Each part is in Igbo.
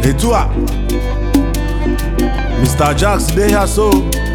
etu a Mr. Jax dey here so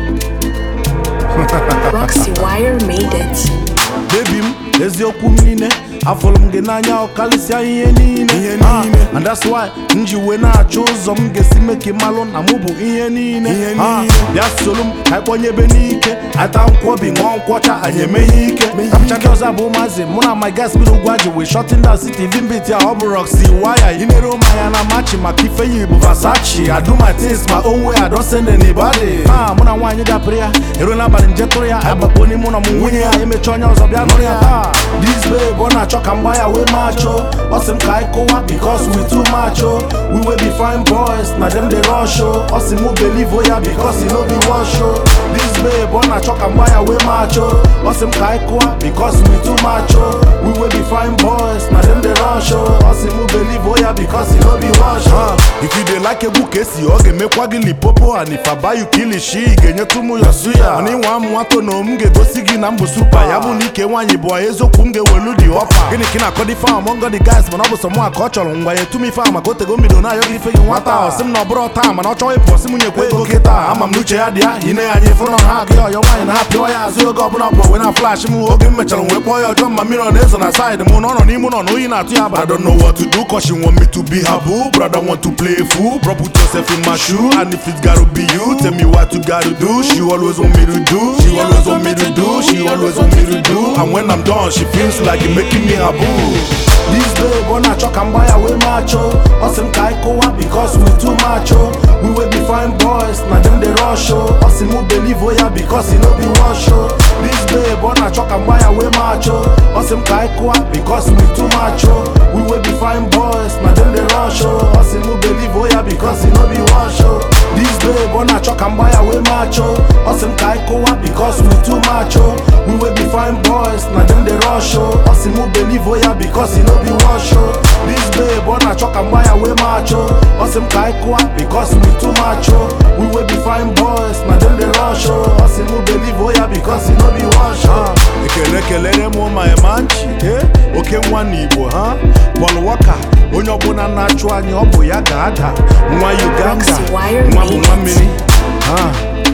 Roxy Wire made it. baby m eziokwu m niile afụrụ m gị n'anya ọkarịsịa ihe niile Ihe Ah, niile. and that's why m ji wee na-achọ ụzọ m ga-esi mee ka ị malụ na mụ bụ ihe niile Ihe Ah, niile. bịa soro m anyị kpọnyebe n'ike ata nkwobi ṅụọ nkwọcha anyị emeghe ike kapcha ndị ọzọ bụ maazị mụ na my guys bi n'ugwu ajị wee shọtin down city vimbit ya ọ bụ Roxy waya inere ụmụ anya na machi maka ife yi bụ Versace I do my things my own way I don't send anybody ah mụ na nwaanyị dapụrụ ya eruo n'abalị nje tụrụ ya agbakpo n'ime ụlọ m nwunye ya emechi onye ọzọ bịa nụrụ ya ah this babe ọ na-achọ ka mgba ya wee macho ọ sị m ka anyị kụwa because we too macho we wey be fine boys na dem dey rush o ọ sị mụ believe o ya because e no be wash o this babe ọ na-achọ ka mgba ya wee macho ọ sị m ka anyị kụwa because we too macho we wey be fine boys na dem dey rush o ọ sị mụ believe o ya because e no be wash o if you dey like egwu ka esi ọ ga-emekwa gị lipopo and if I buy you kilishi ị ga-enyetụ m ya suya mana ịnwa m nwato na m ga-egosi gị na m bụ supa ya bụ na ike nwaanyị bụ eziokwu m ga-ewelu dị ọfa gịnị ka ị na-akọ dị fam ọngọ dị guys mana ọ bụ sọ mụ ka ọ chọrọ ngwa ya etu m ife a maka otego mbido na-ayọ gị ife gị nwata ọ sị m na ọ bụrụ taa mana ọ chọghị ịpụ sị m nyekwa ego kịta ama m n'uche ya dị ya ine ya anyị fụrụ ha gị ọyọ nwaanyị na-apịọ ya azụ oge ọbụla ọkpọ wee na flash m oge m mechara wee kpọọ ya ọjọọ ma mmiri ọ na-ezo na side m na ọ nọ n'ime ụlọ na oyi na-atụ ya I don't know what to do cause she want me to be her boo brother want to play fool bro put yourself in my shoe and if it gotta be you tell me what you gotta do she always want me to do she always want me to do she always want me to do and when I'm done she feels like it making me her boo This babe ọ na-achọ ka mgba ya wee macho ọ sị m ka anyị kụwa because we too macho we wey be fine boys na dem dey rush o ọ sị mụ believe o ya because e no be wash o This babe ọ na-achọ ka mgba ya wee macho ọ sị m ka anyị kụwa because we too macho we wey be fine boys na dem dey rush o ọ sị mụ believe o ya because e no be wash o This babe ọ na-achọ ka mgba ya wee macho ọ sị m ka anyị kụwa because we too macho we wey be fine boys na dem dey rush o ọ sị mụ believe o ya because e no be wash o This babe ọ na-achọ ka mgba ya wee macho ọ sị m ka anyị kụwa because we too macho we wey be fine boys na dem dey rush o ọ sị mụ believe o ya because e no be wash o ekele kelere m ma manchi eh oke nwa n'Igbo ha Paul Walker onye ọbụla na-achụ anyị ọ bụ ya ga-ada nwa Uganda Roxy Wire nwa bụ made nwa it. mmiri ha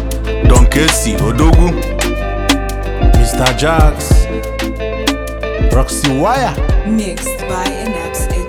Don Kesi Odogwu Mr. Jax Roxy Wire Mixed by Inaps